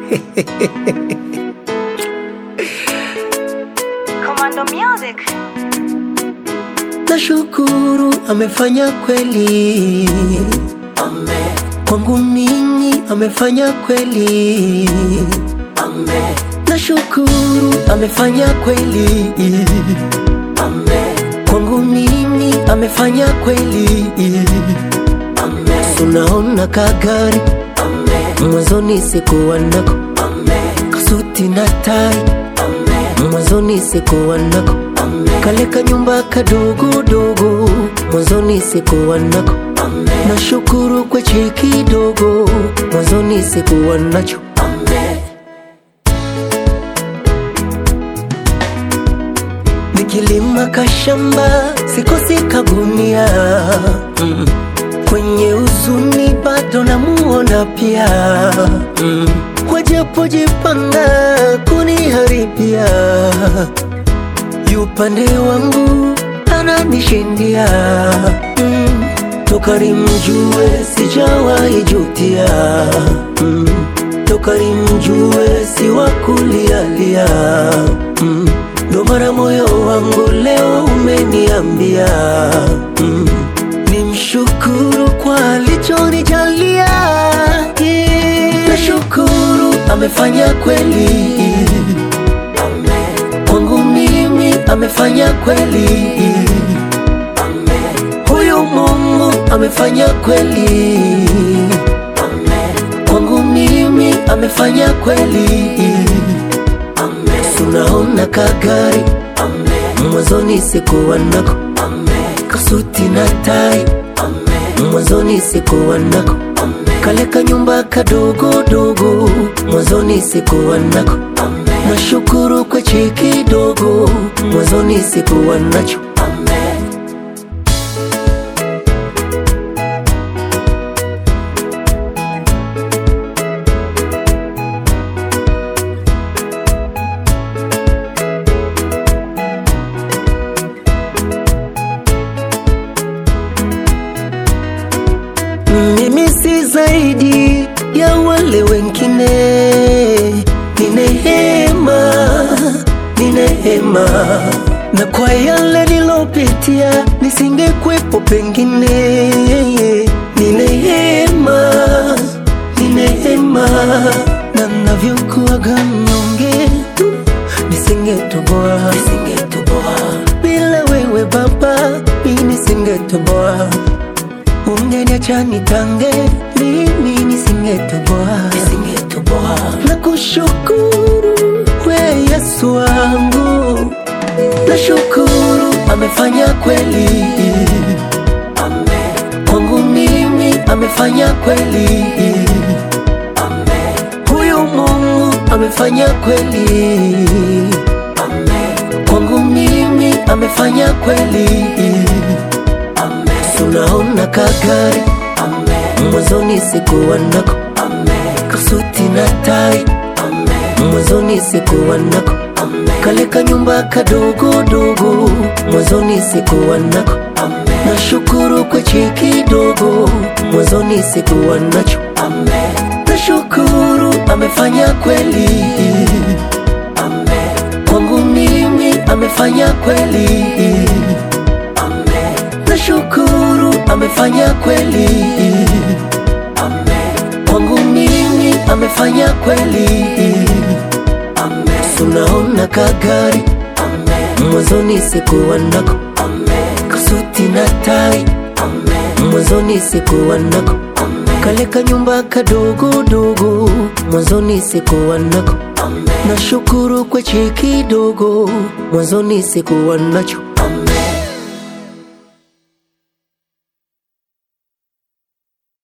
Commando Music. Nashukuru amefanya kweli, Ame, kwangu mimi amefanya kweli. ame, Nashukuru amefanya kweli, ame, kwangu mimi amefanya kweli. ame, Tunaona kagari ame, mwanzoni sikuwa nako, ame, kasuti na tai ame, mwanzoni sikuwa nako, ame, kale kanyumba kadogodogo mwanzoni sikuwa nako. ame, Nashukuru kwa cheki dogo mwanzoni sikuwa nacho. ame, Nikilima kashamba sikosi kagunia mm. Kwenye uzuni bado namuona pia mm. Wajapojipanga kuniharibia yupande wangu ananishindia mm. Toka nimjue sijawahi jutia mm. Toka nimjue si wa kulialia mm. Ndo mara moyo wangu leo umeniambia mm. Nimshukuru kwa alichonijalia yeah. Nashukuru amefanya kweli ame, kwangu mimi amefanya kweli ame, huyu Mungu amefanya kweli ame, kwangu mimi amefanya kweli ame, tunaona kagari ame, mwanzoni sikuwa nako ame, kasuti na tai ame, mwanzoni sikuwa nako ame, kale kanyumba kadogodogo mwanzoni sikuwa nako ame, nashukuru kwa cheki dogo mwanzoni sikuwa nacho ame, Mimi si zaidi ya wale wengine, ni neema, ni neema, na kwa yale nilopitia nisingekwepo pengine, ni neema, ni neema, na navyokuwaga mnyonge nisingetoboa, nisingetoboa, bila wewe Baba, mimi nisingetoboa ungeniacha nitange, mimi nisingetoboa. nisingetoboa, Na kushukuru we Yesu wangu, nashukuru amefanya kweli ame, kwangu mimi, amefanya kweli ame, huyu Mungu amefanya kweli ame, kwangu mimi, amefanya kweli. ame, Tunaona kagari ame, mwanzoni sikuwa nako, ame, kasuti na tai ame, mwanzoni sikuwa nako ame, kale kanyumba kadogodogo mwanzoni sikuwa nako ame, nashukuru kwa cheki dogo mwanzoni sikuwa nacho ame, nashukuru amefanya kweli ame, kwangu mimi amefanya kweli ame, nashukuru amefanya kweli ame, kwangu mimi amefanya kweli ame, tunaona kagari ame, mwanzoni sikuwa nako ame, kasuti na tai ame, mwanzoni sikuwa nako ame, kale kanyumba kadogodogo mwanzoni sikuwa nako ame, nashukuru kwa cheki dogo mwanzoni sikuwa nacho